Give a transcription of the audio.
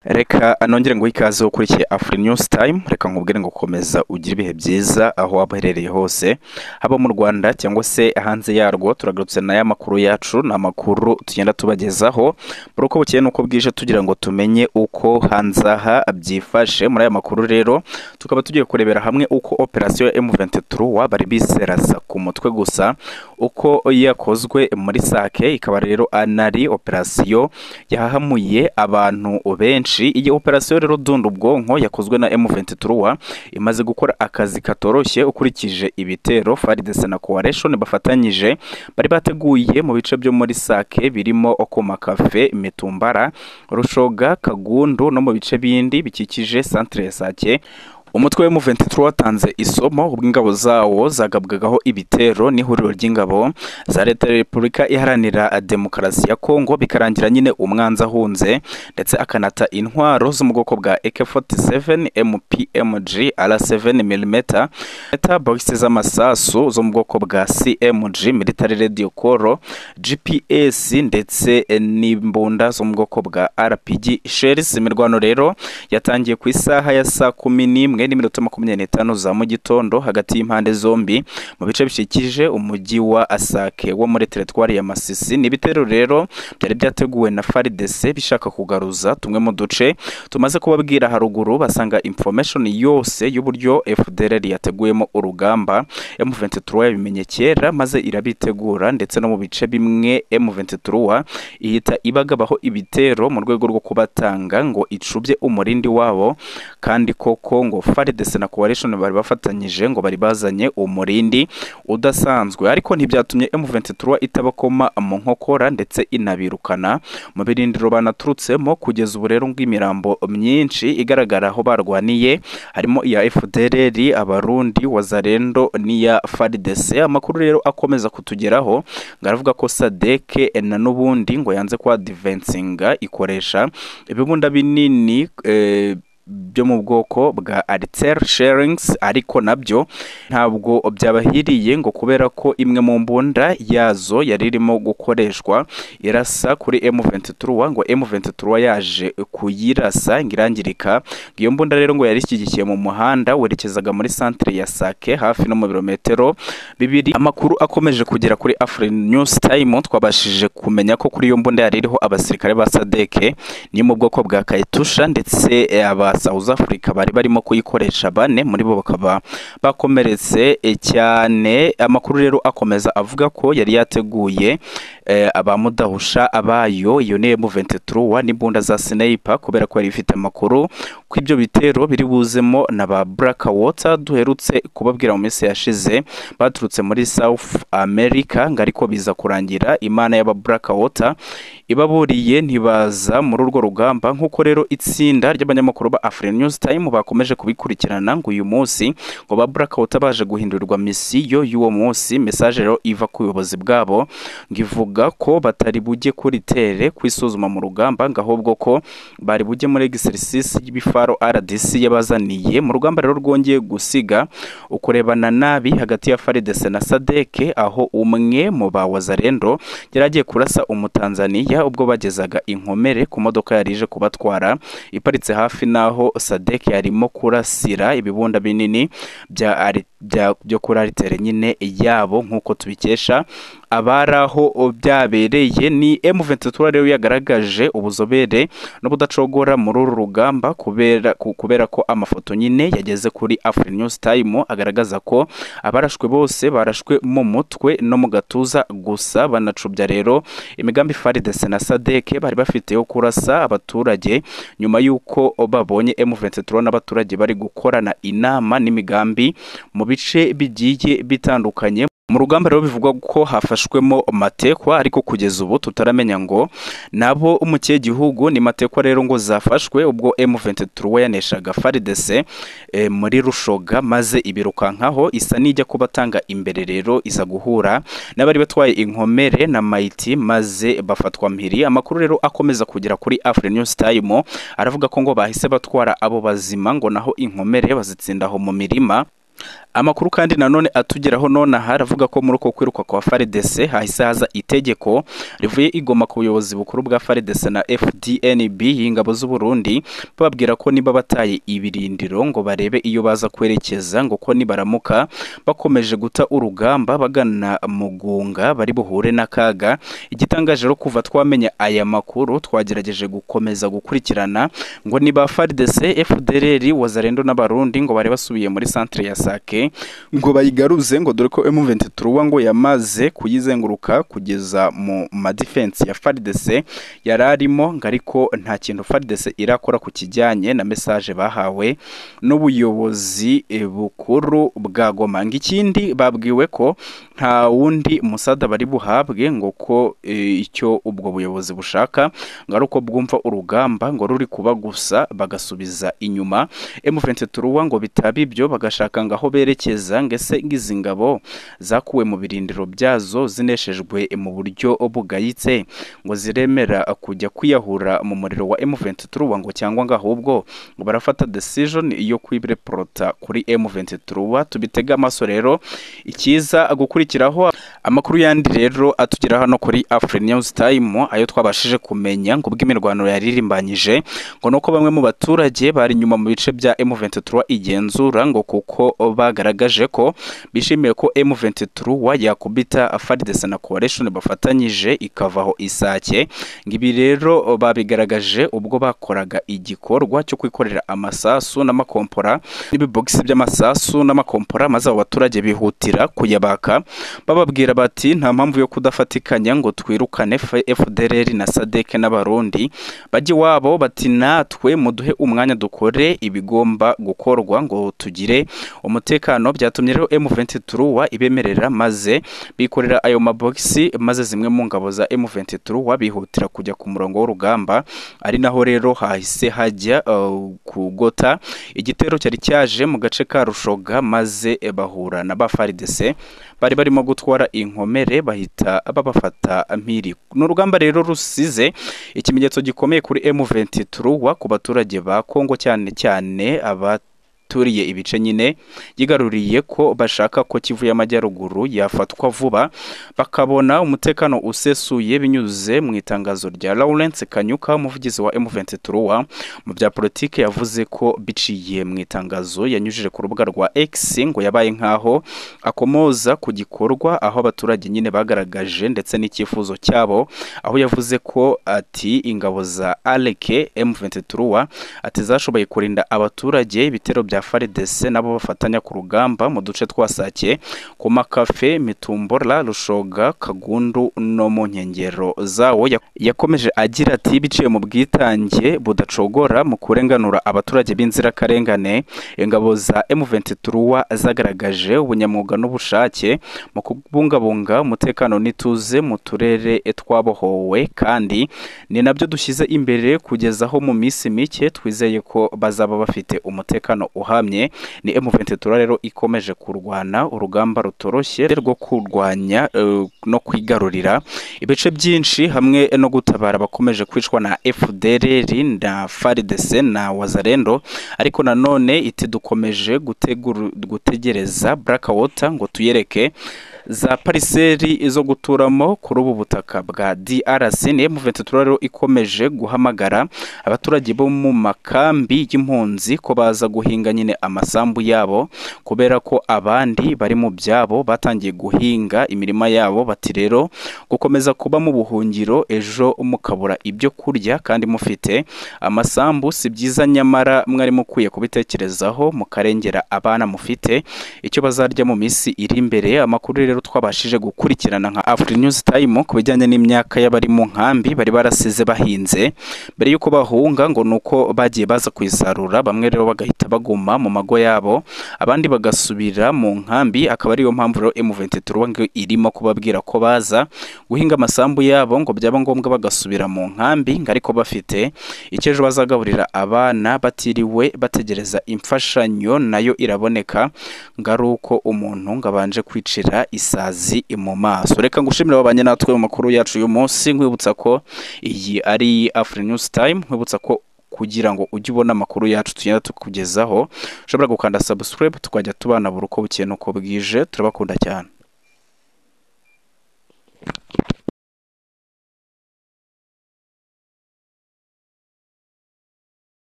reka nongere nguhe ikaze wowe ukurikiye afuri News Time reka nkubwire ngo komeza ugire ibihe byiza aho waba uherereye hose haba mu Rwanda cyangwa se hanze yarwo turagarutse na ya makuru yacu ni amakuru tugenda tubagezaho muri uko bukeye n'uko bwije tugira ngo tumenye uko hanze aha byifashe muri aya makuru rero tukaba tugiye kurebera hamwe uko operasiyo ya M23 wabari biserasa ku mutwe gusa uko yakozwe muri sake ikaba rero anari operasiyo yahamuye abantu benshi iyi operasiyo rero dunda ubwonko yakozwe na M23 imaze gukora akazi katoroshye ukurikije ibitero FARDC na Coalition bafatanyije bari bateguye mu bice byo muri Sake birimo Okoma Cafe Mitumbara Rushoga Kagundu no mu bice bindi bikikije centre Sake umutwe w'M23 watanze isomo ubwo ingabo zawo zagabwagaho ibitero n'ihuriro ry'ingabo za leta ya Repubulika iharanira demokarasi ya Kongo bikarangira nyine umwanzi ahunze ndetse akanata intwaro zo mu bwoko bwa AK47 MPMG R7 mm box z'amasasu zo mu bwoko bwa CMG military radio coro GPS ndetse n'imbunda zo mu bwoko bwa RPG shells imirwano rero yatangiye ku isaha ya saa kumi n'imwe n'iminota makumyabiri n'itanu za mu gitondo hagati y'impande zombi mu bice bikikije umujyi wa Asake wo muri teritwari ya Masisi ni ibitero rero byari byateguwe na FARDC bishaka kugaruza tumwe mu duce tumaze kubabwira haruguru basanga information yose y'uburyo FDLR yateguyemo urugamba M23 yabimenye kera maze irabitegura ndetse no mu bice bimwe M23 ihita ibagabaho ibitero mu rwego rwo kubatanga ngo icubye umurindi wabo kandi koko ngo FARDC na Coalition bari bafatanyije ngo bari bazanye umurindi udasanzwe ariko ntibyatumye M23 itabakoma mu nkokora ndetse inabirukana mu birindiro banaturutsemo kugeza ubu rero bw'imirambo myinshi igaragara aho barwaniye harimo iya FDLR abarundi wazarendo n'iya FARDC amakuru rero akomeza kutugeraho ngaravuga ko Sadeke na nubundi ngo yanze kwa divensinga ikoresha ibibunda binini eh, byo mu bwoko bwa Alter Sharings ariko nabyo ntabwo byabahiriye ngo kubera ko imwe mu mbunda yazo yari irimo gukoreshwa irasa kuri M23 ngo M23 yaje kuyirasa ngo irangirika iyo mbunda rero ngo yari ishyigikiye mu muhanda werekezaga muri centre ya Sake hafi no mu birometero bibiri amakuru akomeje kugera kuri Afri News Time twabashije kumenya ko kuri iyo mbunda yari iriho abasirikare ba Sadeke ni mu bwoko bwa Kaitusha ndetse aba South Africa bari barimo kuyikoresha bane muri bo bakaba bakomeretse cyane amakuru rero akomeza avuga ko yari yateguye eh, abamudahusha abayo iyo ni M23 n'imbunda za sniper kubera ko yari ifite amakuru ko ibyo bitero biri buzemo na ba Blackwater duherutse kubabwira mu minsi yashize baturutse muri South America ngo ariko biza kurangira imana y'aba Blackwater ibaburiye ntibaza muri urwo rugamba nk'uko rero itsinda ry'abanyamakuru ba Afri News Time bakomeje kubikurikirana ngo uyu munsi ngo ba Blackout baje guhindurirwa misiyo y'uwo munsi message rero iva ku buyobozi bwabo ngo ivuga ko batari bujye kuri tere kwisuzuma mu rugamba ngo ahubwo ko bari bujye muri exercise y'ibifaro RDC yabazaniye mu rugamba rero rwongeye gusiga ukurebana nabi hagati ya FARDC na Sadeke aho umwe mu ba Wazalendo yaragiye kurasa umutanzaniya ubwo bagezaga inkomere ku modoka yari ije kubatwara iparitse hafi hafi naho Sadek yarimo kurasira ibibunda binini bya ari byo kuri aritere nyine yabo nk'uko tubikesha abari aho byabereye ni M23 rero yagaragaje ubuzobere n'ubudacogora muri uru rugamba kubera kubera ko amafoto nyine yageze kuri Afri News Time agaragaza ko abarashwe bose barashwe mu mutwe no mu gatuza gusa banacubya rero imigambi FARDC na Sadek bari bafite yo kurasa abaturage nyuma y'uko babonye M23 n'abaturage bari gukorana inama n'imigambi mu bice bigiye bitandukanye mu rugamba rero bivugwa ko hafashwemo matekwa ariko kugeza ubu tutaramenya ngo nabo mu kihe gihugu ni matekwa rero ngo zafashwe ubwo M23 yaneshaga FARDC e, muri Rushoga maze ibirukankaho isa n'ijya kubatanga imbere rero iza guhura n'abari batwaye inkomere na Maiti maze bafatwa mpiri amakuru rero akomeza kugera kuri Afri News Time aravuga ko ngo bahise batwara abo bazima ngo naho inkomere bazitsinda aho mu mirima amakuru kandi nanone atugeraho nonaha aravuga ko muri uko kwiruka kwa FARDC hahise haza itegeko rivuye igoma ku buyobozi bukuru bwa FARDC na FDNB y'ingabo z'u Burundi bababwira ko niba bataye ibirindiro ngo barebe iyo baza kwerekeza ngo ko nibaramuka bakomeje guta urugamba bagana mu gunga bari buhure n'akaga igitangaje rero kuva twamenya aya makuru twagerageje gukomeza gukurikirana ngo niba FARDC FDLR wazarendo n'abarundi ngo bari basubiye muri centre ya Sake ngo bayigaruze ngo dore ko M23 ngo yamaze kuyizenguruka kugeza mu madefense ya FARDC yararimo ngo ariko nta kintu FARDC irakora ku kijyanye na message bahawe n'ubuyobozi eh, bukuru bwa Goma ngo ikindi babwiwe ko nta wundi musada bari buhabwe ngo ko eh, icyo ubwo buyobozi bushaka ngo ari uko bwumva urugamba ngo ruri kuba gusa bagasubiza inyuma M23 ngo bitaba ibyo bagashaka ngo aho berekeza ngese ngizi ngabo zakuwe mu birindiro byazo zineshejwe mu buryo bugayitse ngo ziremera kujya kwiyahura mu muriro wa M23 ngo cyangwa ngo ahubwo ngo barafata decision yo kwireporota kuri M23 tubitega amaso rero ikiza gukurikiraho amakuru yandi rero atugera hano kuri Afri News Time ayo twabashije kumenya ngo bw'imirwano yaririmbanyije ngo nuko bamwe mu baturage bari nyuma mu bice bya M23 igenzura ngo kuko bagaragaje ko bishimiye ko M23 yakubita FARDC na Coalition bafatanyije ikavaho isake ngo ibi rero babigaragaje ubwo bakoraga igikorwa cyo kwikorera amasasu n'amakompora n'ibibogisi by'amasasu n'amakompora maze abo baturage bihutira kuyabaka bababwira bati nta mpamvu yo kudafatikanya ngo twirukane F- FDLR na SADC n'abarundi bajye iwabo bati natwe muduhe umwanya dukore ibigomba gukorwa ngo tugire umutekano byatumye rero M23 wa ibemerera maze bikorera ayo mabogisi maze zimwe mu ngabo za M23 bihutira kujya ku murongo w'urugamba ari naho rero hahise hajya uh, kugota igitero cyari cyaje mu gace ka Rushoga maze eh, bahura na ba FARDC bari barimo gutwara inkomere bahita babafata mpiri ni urugamba rero rusize ikimenyetso gikomeye kuri M23 wa ku baturage ba Kongo cyane cyane aba turiye ibice nyine yigaruriye ko bashaka ko Kivu y'Amajyaruguru yafatwa vuba bakabona umutekano usesuye binyuze mu itangazo rya Lawrence Kanyuka umuvugizi wa M23 wa mu bya politike yavuze ko biciye mu itangazo yanyujije ku rubuga rwa X ngo yabaye nkaho akomoza ku gikorwa aho abaturage nyine bagaragaje ndetse n'icyifuzo cyabo aho yavuze ko ati ingabo za Aleke M23 wa ati zashoboye kurinda abaturage ibitero bya FARDC nabo bafatanya ku rugamba mu duce twa Sake ku makafe Mitumbola Rushoga Kagundu no mu nkengero zawo Ya- yakomeje agira ati biciye mu bwitange budacogora mu kurenganura abaturage b'inzirakarengane ingabo za M23 zagaragaje ubunyamwuga n'ubushake mu kubungabunga umutekano n'ituze mu turere twabohowe kandi ni nabyo dushyize imbere kugeza aho mu minsi mike twizeye ko bazaba bafite umutekano uhamye ni M23 rero ikomeje kurwana urugamba rutoroshye rwo kurwanya eh, no kwigarurira ibice byinshi hamwe no gutabara abakomeje kwicwa na FDLR na FARDC na Wazalendo ariko nanone iti dukomeje guteguru- gutegereza Blackwater ngo tuyereke za pariseri zo guturamo kuri ubu butaka bwa DRC ni M23 rero ikomeje guhamagara abaturage bo mu makambi y'impunzi ko baza guhinga nyine amasambu yabo kubera ko abandi bari mu byabo batangiye guhinga imirima yabo bati rero gukomeza kuba mu buhungiro ejo mukabura ibyo kurya kandi mufite amasambu si byiza nyamara mwari mukwiye kubitekerezaho mukarengera abana mufite icyo bazarya mu minsi iri imbere amakuru rero twabashije gukurikirana nka Afri News Time ku bijyanye n'imyaka y'abari mu nkambi bari barasize bahinze mbere y'uko bahunga ngo nuko bagiye baza kuyisarura bamwe rero bagahita baguma mu mago yabo abandi bagasubira mu nkambi akaba ariyo mpamvu rero M23 ngo irimo kubabwira ko baza guhinga amasambu yabo ngo byaba ngombwa bagasubira mu nkambi ngo ariko bafite icyo ejo bazagaburira abana batiriwe bategereza imfashanyo nayo iraboneka ngo ari uko umuntu ngo abanje kwicira isazi mu maso reka ngushimire wabanye natwe mu makuru yacu uyu munsi nkwibutsa ko iyi ari Afri News Time nkwibutsa ko kugira ngo ujye ubona amakuru yacu tugenda tukugezaho ushobora gukanda subscribe tukajya tubanabura uko bukeye n'uko bwije turabakunda cyane